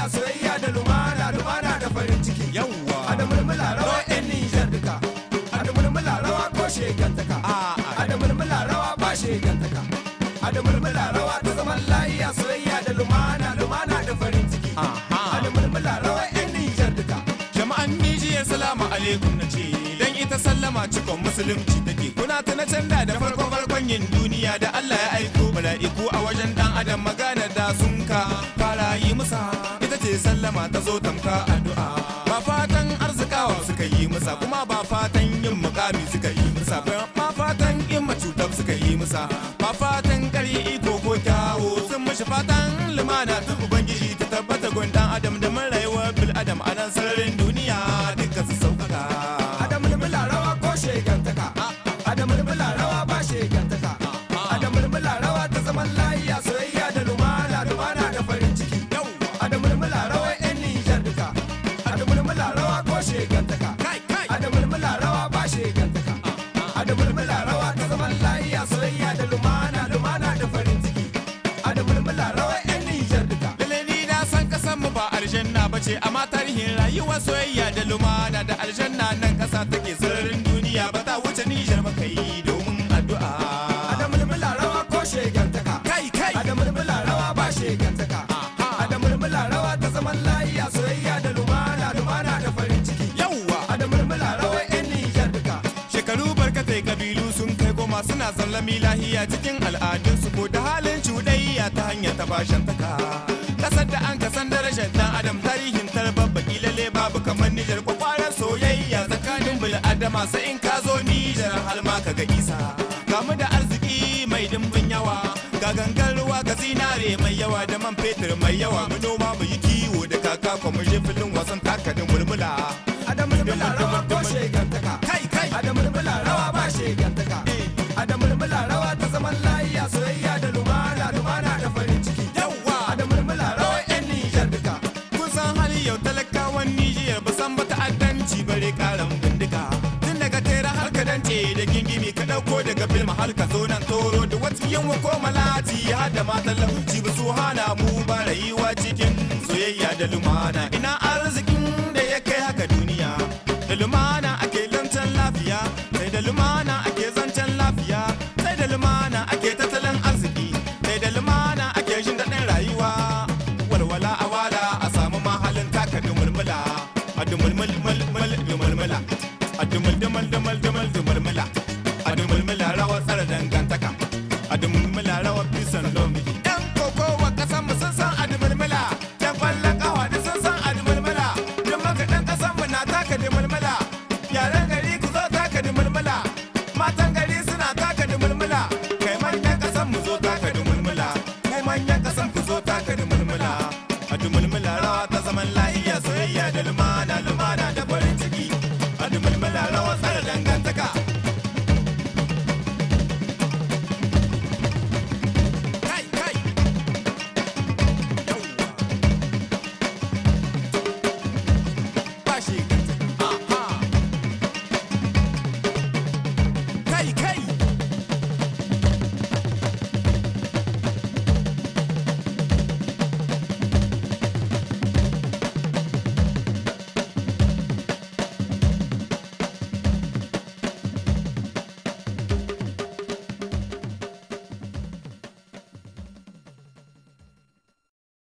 soyayya da lumana lumana da farin ciki yawwa a da mulmula rawa yan nijar duka a da mulmula rawa ko shegantaka a da mulmula rawa ba shegantaka a da mulmula rawa ta zaman lafiya soyayya da lumana lumana da farin ciki a da mulmula rawa yan nijar duka jama'an Nijiyar salamu alaikum na ce dan ita sallama cikon musulunci take kuna ta na canda da farko farkon yin duniya da Allah ya aiko mala'iku a wajen dan adam magana da sun ka fara yi musa ita ce sallama ta zo tamka addu'a ba fatan arzikawa suka yi musa kuma ba fatan yin mukami suka yi musa ba fatan yin macutar suka yi musa ba fatan kari iko ko kyawo sun mashi fatan lumana ta ubangiji ta tabbata gundan adam da mun rayuwar bil adam a nan sararin duniya duka su sauƙaƙa a da mulmula rawa ko shegantaka a da mulmula rawa ba shegantaka a da mulmula rawa ta zaman lafiya soyayya da lumana lumana da farin ciki a da mulmula rawa yan nijar duka a da mulmula rawa ko shegantaka kai kai a da mulmula rawa ba shegantaka a da mulmula rawa ta zaman lafiya soyayya da lumana lumana da farin ciki a da mulmula rawa yan nijar duka lalle ni na san kasan mu ba aljanna ba ce amma tarihin rayuwar soyayya da lumana da aljanna nan kasa take sararin duniya ba ta wuce nijar ba kai domin addu'a a da mulmula rawa ko shegantaka kai kai a da mulmula rawa ba shegantaka a da mulmula rawa ta zaman lafiya soyayya da lumana lumana da farin ciki yawwa a da mulmula rawa yan nijar duka shekaru barkatai kabilu sun kai goma suna sallami lahiya cikin al'adunsu ko da halin cuɗayya ta hanyar ta bashan taka kasar da an kasan darajar dan adam tarihin tarbar baki lalle babu kamar nijar kwakwaran soyayya tsakanin bil adama sai in ka zo nijar har ma ka ga isa gamu da arziki mai dimbin yawa ga gangan ruwa ga zinare mai yawa da man fetur mai yawa mu noma mu yi kiwo da kaka kuma je filin wasan takadin mulmula a da mulmula rawa ko shegantaka kai kai a da mulmula rawa ba shegantaka a da mulmula rawa ta zaman lafiya soyayya da lumana lumana da farin ciki yawwa a da mulmula rawa yan nijar duka kun san hali yau talakawan Nijiyar ba san ba ta'addanci bare karan bindiga tun daga tera har ka dance da gingimi ka dauko daga filma har ka zo nan toro da wata yanwa ko malati har da matan lauci ba su hana mu ba rayuwa cikin soyayya da lumana ina arzikin da ya kai haka duniya da lumana ake lantan lafiya sai da lumana ake zancen lafiya sai da lumana ake tattalin arziki sai da lumana ake jin daɗin rayuwa walwala a wala a samu mahalin taka dumulmula a dumulmul mulmul dumulmula a dumul dumul dumul dumul dumulmula a dumulmula rawar tsara dangantaka a dumulmula rawar bisan lomi yan kokowa kasan mu sun san a dumulmula yan kwallon kawa da sun san a dumulmula duk makaɗan kasan mu na taka dumulmula yaren gari ku zo taka dumulmula matan gari suna taka dumulmula kai manyan kasan mu zo taka dumulmula kai manyan kasan ku zo taka dumulmula